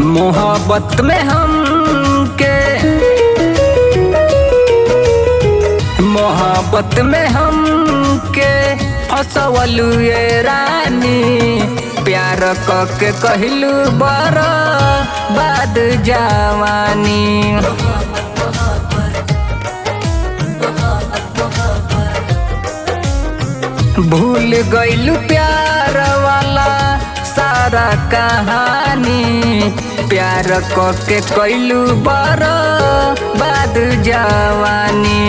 मोहब्बत में हम के मोहब्बत में हम के फसवलू ये रानी प्यार क के कहलू बर बाद जवानी भूल गईलू प्यार वाला सारा कहानी प्यार क के कैलू बर बाद जवानी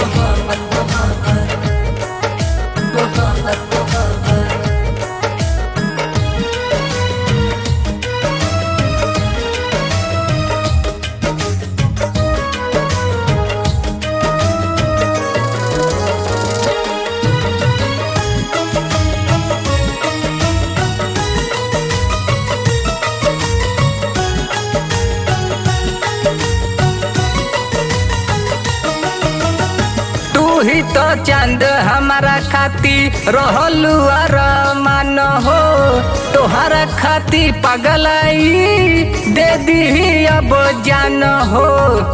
तू ही तो चंद हमारा खाती रहलू अरमान हो तोहरा खाती पगलाई दे दी अब जान हो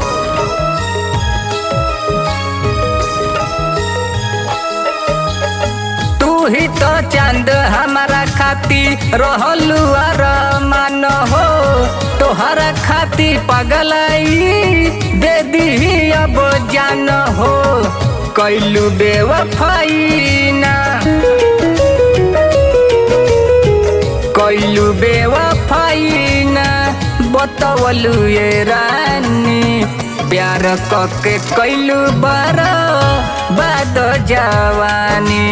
तू ही तो चंद हमारा खाती रहलू अरमान हो तोहरा खाती पगलाई दे दी अब जान हो कैलू बेवफाई ना कैलू बेवफाई ना बतवलू ये रानी प्यार क के कैलू बार बाद जवानी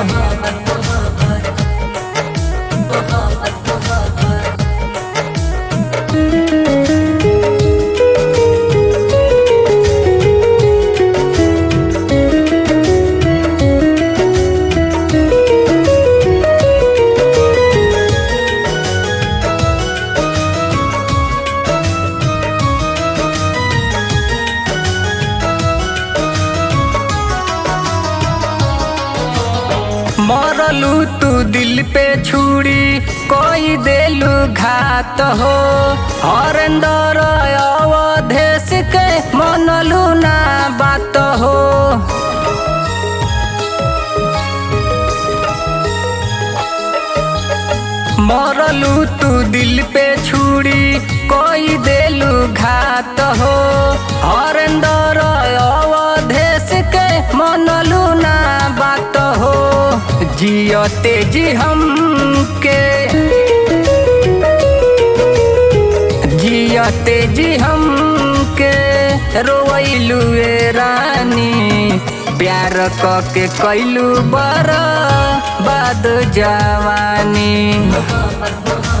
मरलू तू दिल पे छुरी कोई देलू घात हो हरेंदर अवधेश के मनलू ना बात हो मरलू तू दिल पे छुरी कोई देलू घात हो हरेंदर अवधेश के मनलू ना बात हो जियते जी हम के जियते जी हम के रोइलू ए रानी प्यार क के कैलू बर बाद जवानी